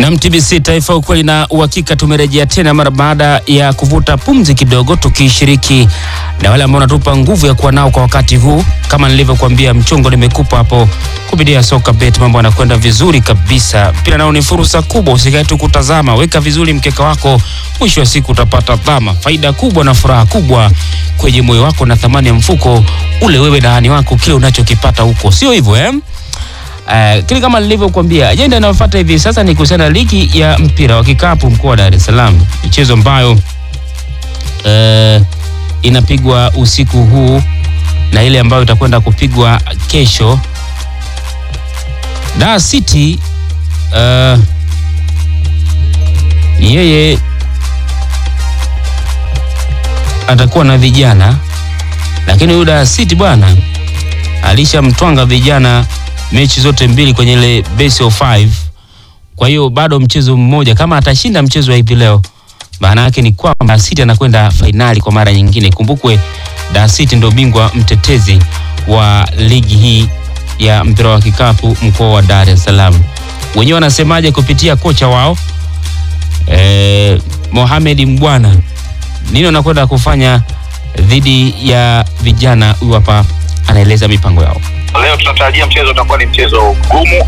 Na MTBC Taifa, ukweli na uhakika, tumerejea tena mara baada ya kuvuta pumzi kidogo, tukishiriki na wale ambao wanatupa nguvu ya kuwa nao kwa wakati huu. Kama nilivyokuambia, mchongo nimekupa hapo kupitia soka bet, mambo yanakwenda vizuri kabisa. Mpira nao ni fursa kubwa, usikae tu kutazama, weka vizuri mkeka wako, mwisho wa siku utapata dhama, faida kubwa na furaha kubwa kwenye moyo wako na thamani ya mfuko ule, wewe na hani wako, kile unachokipata huko, sio hivyo eh? Uh, kile kama nilivyokuambia, ajenda inayofuata hivi sasa ni kuhusiana na ligi ya mpira wa kikapu mkoa wa Dar es Salaam, michezo ambayo uh, inapigwa usiku huu na ile ambayo itakwenda kupigwa kesho. Dar City uh, yeye atakuwa na vijana, lakini huyu Dar City bwana alishamtwanga vijana mechi zote mbili kwenye ile best of five. Kwa hiyo bado mchezo mmoja, kama atashinda mchezo wa hivi leo, maana yake ni kwamba Dar City anakwenda fainali kwa mara nyingine. Kumbukwe Dar City ndio bingwa mtetezi wa ligi hii ya mpira wa kikapu mkoa wa Dar es Salaam. Wenyewe wanasemaje kupitia kocha wao eh, Mohamed Mbwana, nini wanakwenda kufanya dhidi ya vijana? Huyu hapa anaeleza mipango yao. Leo tunatarajia mchezo utakuwa ni mchezo mgumu